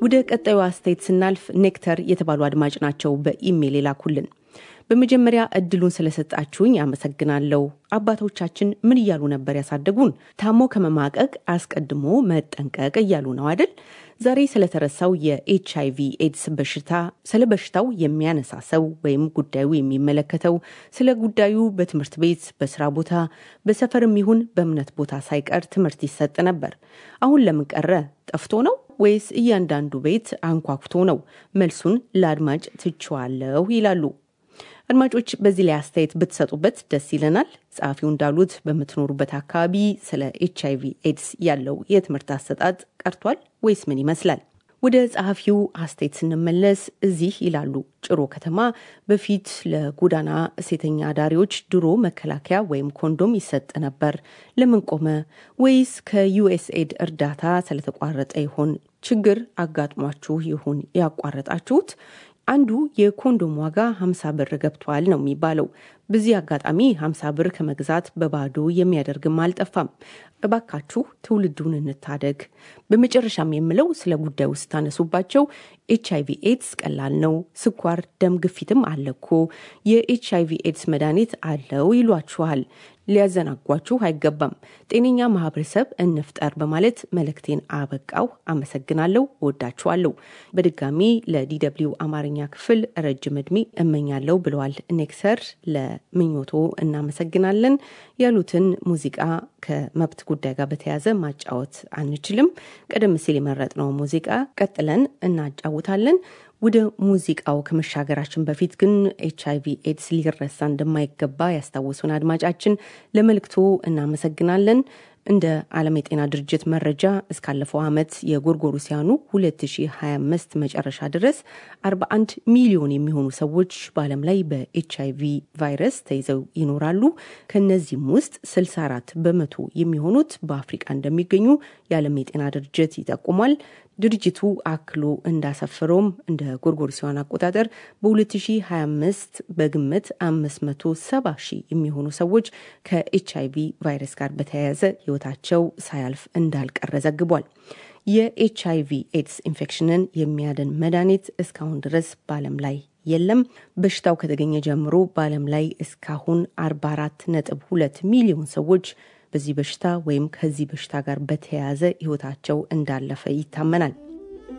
ወደ ቀጣዩ አስተያየት ስናልፍ ኔክተር የተባሉ አድማጭ ናቸው በኢሜይል የላኩልን። በመጀመሪያ እድሉን ስለሰጣችሁኝ አመሰግናለሁ። አባቶቻችን ምን እያሉ ነበር ያሳደጉን? ታሞ ከመማቀቅ አስቀድሞ መጠንቀቅ እያሉ ነው አይደል? ዛሬ ስለተረሳው የኤች አይቪ ኤድስ በሽታ ስለ በሽታው የሚያነሳ ሰው ወይም ጉዳዩ የሚመለከተው ስለ ጉዳዩ በትምህርት ቤት፣ በስራ ቦታ፣ በሰፈርም ይሁን በእምነት ቦታ ሳይቀር ትምህርት ይሰጥ ነበር። አሁን ለምን ቀረ? ጠፍቶ ነው ወይስ እያንዳንዱ ቤት አንኳኩቶ ነው? መልሱን ለአድማጭ ትችዋለሁ ይላሉ። አድማጮች በዚህ ላይ አስተያየት ብትሰጡበት ደስ ይለናል። ጸሐፊው እንዳሉት በምትኖሩበት አካባቢ ስለ ኤች አይቪ ኤድስ ያለው የትምህርት አሰጣጥ ቀርቷል ወይስ ምን ይመስላል? ወደ ጸሐፊው አስተያየት ስንመለስ እዚህ ይላሉ ጭሮ ከተማ በፊት ለጎዳና ሴተኛ አዳሪዎች ድሮ መከላከያ ወይም ኮንዶም ይሰጥ ነበር። ለምን ቆመ? ወይስ ከዩኤስኤድ እርዳታ ስለተቋረጠ ይሆን? ችግር አጋጥሟችሁ ይሆን ያቋረጣችሁት? አንዱ የኮንዶም ዋጋ 50 ብር ገብቷል ነው የሚባለው። በዚህ አጋጣሚ 50 ብር ከመግዛት በባዶ የሚያደርግም አልጠፋም። እባካችሁ ትውልዱን እንታደግ። በመጨረሻም የምለው ስለ ጉዳዩ ስታነሱባቸው ኤች አይቪ ኤድስ ቀላል ነው፣ ስኳር፣ ደም ግፊትም አለኮ፣ የኤች አይቪ ኤድስ መድኃኒት አለው ይሏችኋል። ሊያዘናጓችሁ አይገባም። ጤነኛ ማህበረሰብ እንፍጠር በማለት መልእክቴን አበቃው። አመሰግናለሁ። ወዳችኋለሁ። በድጋሚ ለዲደብሊው አማርኛ ክፍል ረጅም እድሜ እመኛለሁ ብለዋል ኔክሰር። ለምኞቶ እናመሰግናለን። ያሉትን ሙዚቃ ከመብት ጉዳይ ጋር በተያያዘ ማጫወት አንችልም። ቀደም ሲል የመረጥነው ሙዚቃ ቀጥለን እናጫውታለን። ወደ ሙዚቃው ከመሻገራችን በፊት ግን ኤች አይቪ ኤድስ ሊረሳ እንደማይገባ ያስታወሱን አድማጫችን ለመልእክቱ እናመሰግናለን። እንደ ዓለም የጤና ድርጅት መረጃ እስካለፈው ዓመት የጎርጎሮሲያኑ 2025 መጨረሻ ድረስ 41 ሚሊዮን የሚሆኑ ሰዎች በዓለም ላይ በኤች አይቪ ቫይረስ ተይዘው ይኖራሉ። ከነዚህም ውስጥ 64 በመቶ የሚሆኑት በአፍሪቃ እንደሚገኙ የዓለም የጤና ድርጅት ይጠቁሟል። ድርጅቱ አክሎ እንዳሰፈረውም እንደ ጎርጎሮሲያን አቆጣጠር በ2025 በግምት 570 ሺህ የሚሆኑ ሰዎች ከኤች አይቪ ቫይረስ ጋር በተያያዘ ሕይወታቸው ሳያልፍ እንዳልቀረ ዘግቧል። የኤች አይቪ ኤድስ ኢንፌክሽንን የሚያድን መድኃኒት እስካሁን ድረስ በዓለም ላይ የለም። በሽታው ከተገኘ ጀምሮ በዓለም ላይ እስካሁን 44 ነጥብ 2 ሚሊዮን ሰዎች በዚህ በሽታ ወይም ከዚህ በሽታ ጋር በተያያዘ ህይወታቸው እንዳለፈ ይታመናል።